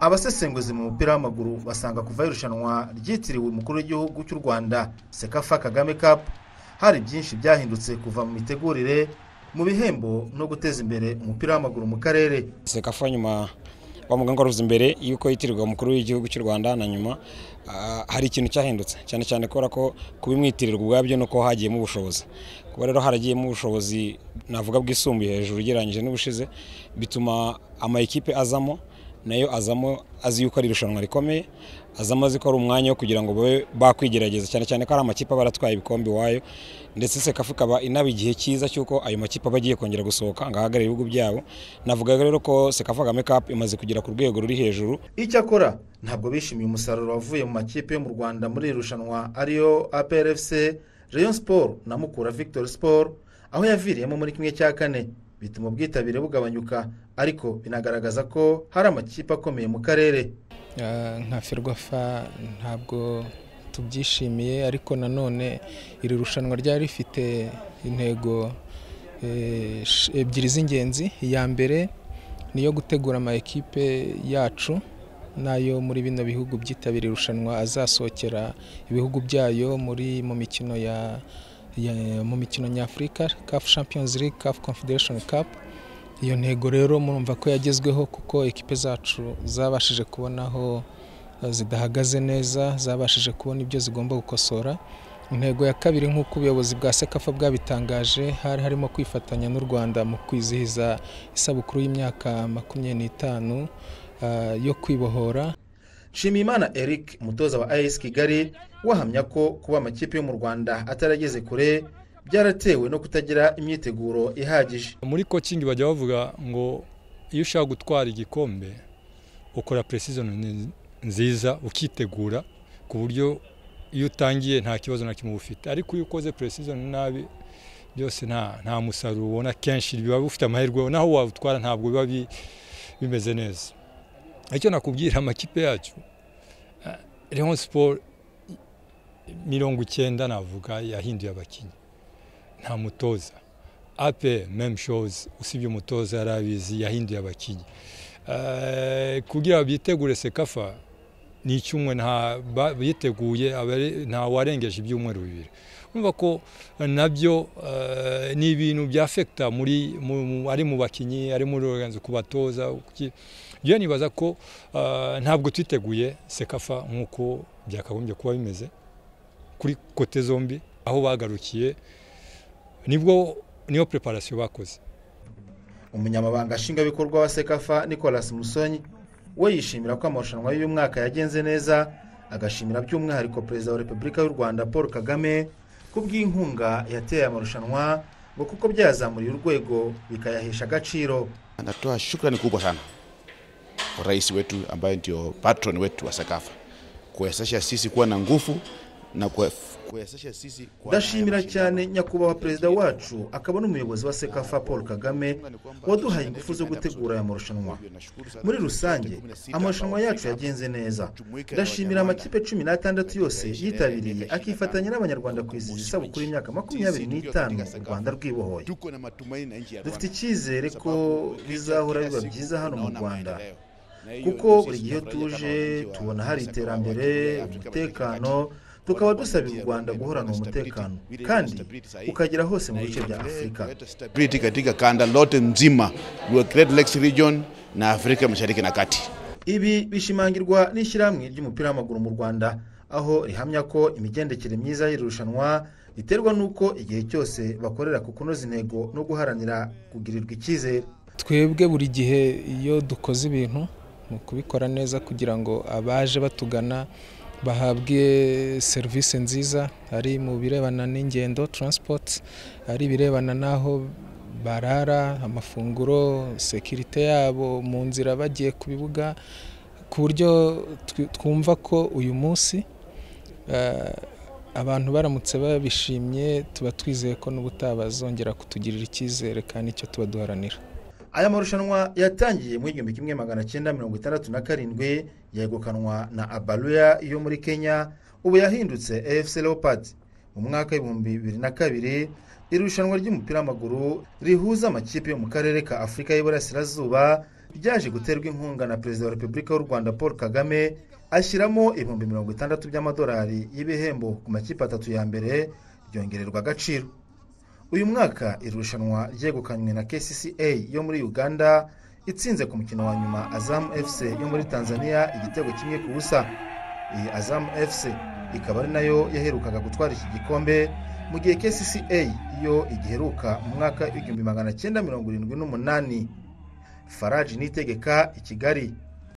Abasesenguzi mu mupira w'amaguru basanga kuva irushanwa ryitiriwe umukuru w'igihugu cy'u Rwanda Cecafa Kagame Cup hari byinshi byahindutse kuva mu mitegurire, mu bihembo no guteza imbere umupira w'amaguru mu karere. Cecafa nyuma bavuga ngo ruza imbere y'uko yitirirwa umukuru w'igihugu cy'u Rwanda na nyuma ah, hari ikintu cyahindutse cyane cyane kubera ko kubimwitirirwa ubwabyo nuko hagiyemo ubushobozi kuba rero haragiyemo ubushobozi navuga bwisumbuye hejuru ugereranyije n'ubushize bituma amakipe azamo nayo azamo azi yuko ari irushanwa rikomeye azamo azi ko ari umwanya wo kugira ngo babe bakwigerageza cyane cyane ko ari amakipe aba aratwaye ibikombe iwayo ndetse sekafu ikaba inaba igihe cyiza cy'uko ayo makipe aba agiye kongera gusohoka ngo ahagarare ibihugu byabo navuga rero ko sekafu kagame kapu imaze kugera ku rwego ruri hejuru Icyakora ntabwo bishimiye umusaruro wavuye mu makipe yo mu Rwanda muri iri rushanwa ariyo APR FC, Rayon Sport na Mukura Victory Sport aho yaviriyemo muri kimwe cya kane bituma ubwitabire bugabanyuka ariko binagaragaza ko hari amakipe akomeye mu karere. Ah, nka ferwafa ntabwo tubyishimiye ariko nanone iri rushanwa ryari rifite intego eh, sh- ebyiri z'ingenzi iya mbere ni iyo gutegura ama ekipe yacu n'ayo muri bino bihugu byitabira irushanwa azasohokera ibihugu byayo muri mu mikino ya, ya mu mikino nyafurika CAF Champions League CAF Confederation Cup iyo ntego rero murumva ko yagezweho kuko ekipe zacu zabashije kubona aho eh, zidahagaze neza zabashije kubona ibyo zigomba gukosora intego ya kabiri nk'uko ubuyobozi bwa sekafa bwabitangaje hari harimo kwifatanya n'u rwanda mu kwizihiza isabukuru y'imyaka makumyabiri n'itanu eh, yo kwibohora Nshimiyimana Eric umutoza wa AS Kigali wahamya ko kuba amakipe yo mu Rwanda atarageze kure byaratewe no kutagira imyiteguro ihagije. muri coaching bajya bavuga ngo iyo ushaka gutwara igikombe ukora precision ni- nziza ukitegura ku buryo iyo utangiye nta kibazo na kimwe uba ufite ariko iyo ukoze precision nabi byose nta nta musaruro ubona kenshi biba bifite amahirwe naho wabutwara ntabwo biba bi- bimeze neza icyo nakubwira amakipe yacu eh, Rayon Sport mirongo icyenda navuga yahinduye abakinnyi nta mutoza ape meme shows usibye umutoza yari abizi yahinduye abakinnyi Eh, kugira bitegure sekafa ni icyumwe nta ba- biteguye abari- nta warengeje ibyumweru bibiri urumva ko eh, nabyo eh, ni ibintu bya fekita muri mu- mu- ari mu bakinnyi ari muri oruganzi ku batoza kuki- njyewe nibaza ko eh, ntabwo twiteguye sekafa nk'uko byakagombye kuba bimeze kuri kote zombi aho bagarukiye nibwo niyo preparation bakoze Umunyamabanga Nshingwabikorwa wa Sekafa Nicolas Musonyi we yishimira ko amarushanwa y'uyu mwaka yagenze neza agashimira by'umwihariko Perezida wa Repubulika y'u Rwanda Paul Kagame ku bw'inkunga yateye amarushanwa ngo kuko byazamuriye urwego bikayahesha agaciro. Anatoa shukrani kubwa sana kwa rais wetu ambaye ndio patron wetu wa Sakafa kuwezesha sisi kuwa na nguvu na kuwe- kuwezesha sisi kuwa na ndashimira mashindano. cyane nyakubahwa perezida wacu akaba n'umuyobozi wa sekafa paul kagame waduhaye ingufu zo gutegura aya marushanwa muri rusange amarushanwa yacu yagenze neza ndashimira amakipe cumi n'atandatu yose yitabiriye akifatanya n'abanyarwanda kwizihiza isabukuru y'imyaka makumyabiri n'itanu u rwanda rwibohoye Tuko na matumaini na nchi ya Rwanda dufite icyizere ko bizahora biba byiza hano mu rwanda kuko buri gihe tuje tubona hari iterambere umutekano tukaba dusabira u rwanda guhorana umutekano kandi ukagera hose mu bice bya afurika stability katika kanda lote nzima wa Great Lakes region na Afrika Mashariki na Kati. ibi bishimangirwa n'ishyirahamwe ry'umupira w'amaguru mu rwanda aho rihamya ko imigendekere myiza y'iri rushanwa riterwa n'uko igihe cyose bakorera ku kunoza intego no guharanira kugirirwa icyizere twebwe buri gihe iyo dukoze ibintu mu kubikora neza kugira ngo abaje batugana bahabwe serivisi nziza ari mu birebana n'ingendo transport ari ibirebana n'aho barara amafunguro sekirite yabo mu nzira bagiye ku bibuga ku buryo tw- twumva ko uyu munsi eh, abantu baramutse babishimye tuba twizeye ko n'ubutaha bazongera kutugirira icyizere kandi icyo tuba duharanira Aya marushanwa yatangiye mu igihumbi kimwe magana cyenda mirongo itandatu na karindwi yegukanwa na Abaruya yo muri Kenya ubu yahindutse AFC Leopards mu mwaka w'ibihumbi bibiri na kabiri irushanwa ry'umupira w'amaguru rihuza amakipe yo mu karere ka Afurika y'Iburasirazuba ryaje guterwa inkunga na perezida wa repubulika y'u rwanda paul kagame ashyiramo ibihumbi mirongo itandatu by'amadolari y'ibihembo ku makipe atatu ya mbere byongererwa agaciro uyu mwaka iri rushanwa ryegukanywe na kcca yo muri uganda itsinze ku mukino wa nyuma azamu fc yo muri tanzania igitego kimwe ku busa iyi azamu fc ikaba ari nayo yaherukaga gutwara iki gikombe mu gihe kcca yo igiheruka mu mwaka w'igihumbi magana cyenda mirongo irindwi n'umunani faraji nitegeka i kigali